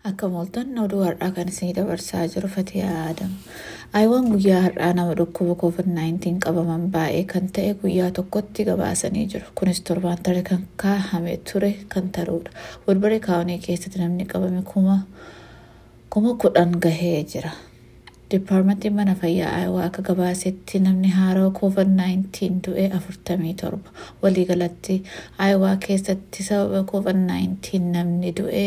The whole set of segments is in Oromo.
Akka mooltan oduu har'aa kan isinii dabarsaa jiru Fatiyaa Adamu. Ayiwaan guyyaa har'aa nama dhukkuba COVID-19 qabaman baay'ee kan ta'e guyyaa tokkotti gabaasanii jiru. Kunis torbaan tarree kan kaahame ture kan ta'udha. Walbaree kaawunii keessatti namni qabame kuma kudhan gahee jira. Dipaarmentiin mana fayyaa Ayiwaa akka gabaasetti namni haaraa COVID-19 du'e 47. Waliigalatti Ayiwaa keessatti sababa COVID-19 namni du'e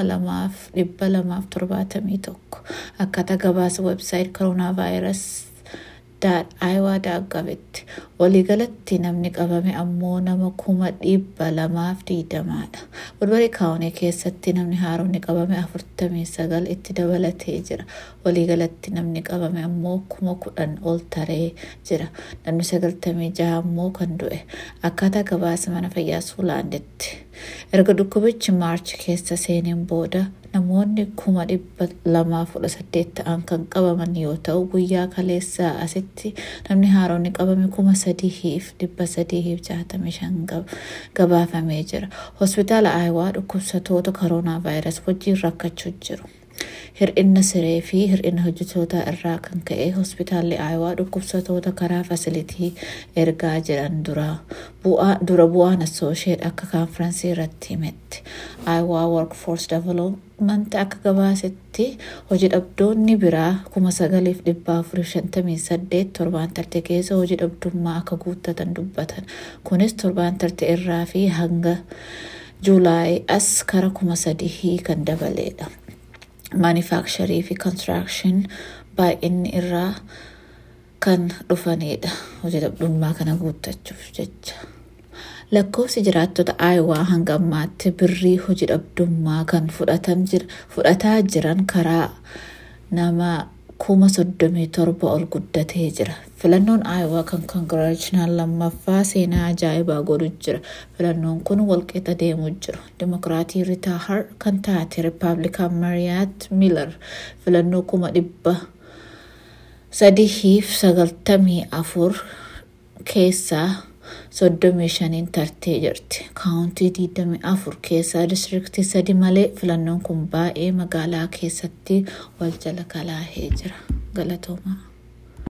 2271. Akkaataa gabaasa websaayit koronaa vaayirasii ayiwaa daaggabetti waliigalatti namni qabame ammoo nama kuma dhibba lamaaf diidamaadha. Walbaree kaawunii keessatti namni haaromni qabame afurtamii sagal itti dabalatee jira. Waliigalatti namni qabame ammoo kuma kudhan ol taree jira. Namni sagaltamii jaha ammoo kan du'e. Akkaataa gabaasa mana fayyaa Suulaanditti. Erga dhukkubichi maarchi keessa seeneen booda namoonni kuma dhibba lamaa kudha saddeet ta'an kan qabaman yoo ta'u guyyaa kaleessaa asitti namni haaromni qabame kuma sadiif dhibba sadiif jaatamii shan gabaafamee jira. Hospitaala Ayiwaa dhukkubsatoota koronaa vaayirasii wajjin rakkachuu jiru. Hir'ina siree fi hir'ina hojjetootaa irraa kan ka'e hospitaalli Ayiwaa dhukkubsatoota karaa fasilitii ergaa jiran dura bu'aan assoosheet akka kaanfiraansii irratti himetti. Ayiwaa Workforce Development akka gabaasetti hojii dhabdoonni biraa kuma sagaliif dhibba afurii shantamii saddeet torbaan tarte keessa hojii dhabdummaa akka guuttatan dubbatan. Kunis torbaan tarte irraa fi hanga juulaayii as kara kuma sadii kan dabaleedha. Maanifaaksharii fi kontiraakshin baay'inni irraa kan dhufanidha. Hojii dhabdummaa kana guuttachuuf jecha. Lakkoofsi jiraattota Ayiwaa hanga ammaatti birrii hojii dhabdummaa kan fudhataa jiran karaa nama kuma soddomii torba ol guddatee jira. Filannoon Ayiwaa kan konkolaachinaan lammaffaa seenaa ajaa'ibaa godhu jira. Filannoon kun walqixa deemuu jiru. Dimokiraatii Ritaa Har kan taate Rippaabilikaan Mariyaat Miilar filannoo kuma dhibba sadiif sagaltamii afur keessaa soddomii shaniin tartee jirti. Kaawuntii digdamii afur keessaa diistiriktii sadi malee filannoon kun baay'ee magaalaa keessatti wal jala kalaahee jira. Galatoomaa.